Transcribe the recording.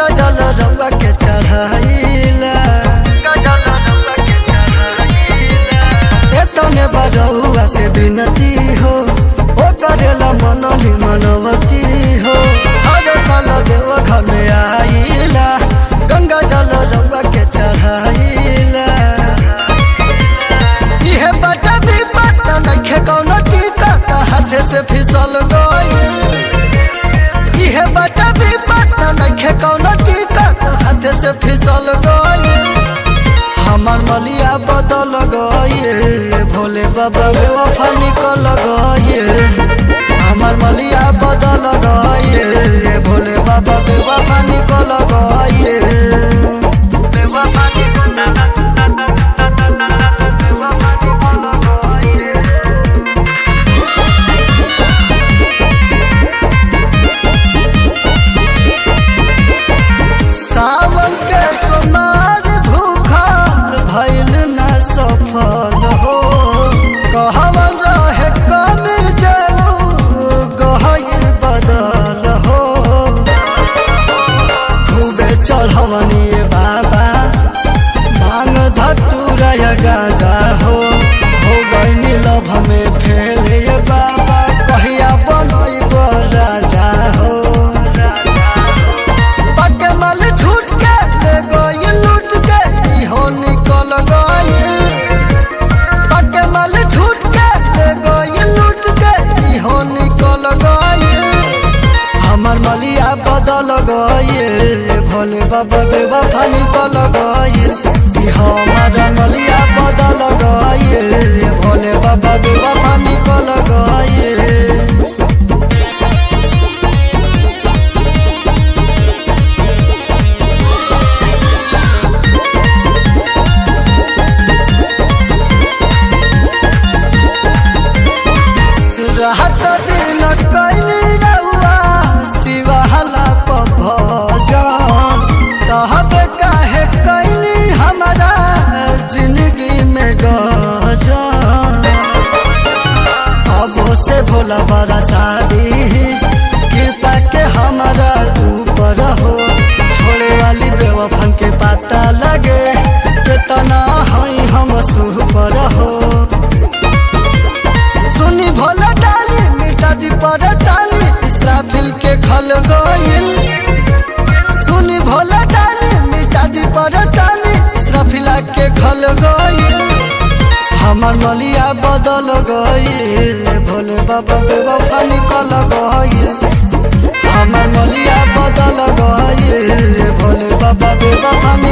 गंगा जल रउआ के चढ़ाइला एतने बरउआ से विनती हो ओ करेला मनली मनवती हो हर साल देव घर में आइला गंगा जल रउआ के चढ़ाइला इहे बटा भी पता नइखे कौनो टीका का हाथे से फिसल गइल इहे बटा भी पता नइखे कौनो टीका का हाथे से फिसल गइल हमर मलिया बदल गइल भोले बाबा बेवफा निकल गइल हमर मलिया बदल गइल भोले बाबा बेवफा निकल गइल बेवफा निकल बेवफा निकल गइल सावन के सोनार भूखल भइल न सफल हो कहवन रहे कमी जाऊ गहल बदल हो खूबे चढ़वनी बाबा मांग धतुरा गाजा हो हो गई लभ में फेल ये बाबा कहिया बनैब राजा हो पके मल छूट के ले गई लूट के इहो निकल गई पके मल छूट के ले गई लूट के इहो निकल गई हमर मलिया बदल गई भोले बाबा बेवफा निकल गई हमर मलिया बदल गई भोले बाबा बेवफा निकल गई रहत दिन कैली रउआ शिवाला भजन कहबे काहे कैली हमारा जिंदगी में गजन अब से भोला बड़ा शादी कृपा के हमारा ऊपर हो छोड़े वाली बेवफन के पता लगे कितना हई हम सुपर हो सुनी भोला डाली मीठा दी परताली इसराफिल के खल गइल सुनी भोला डाली मीठा दी परताली इसराफिला के खल गइल हमर मलिया बदल गइल भोले बाबा बेवफा निकल गइल हमर मलिया बदल गइल भोले बाबा बेवफा निकल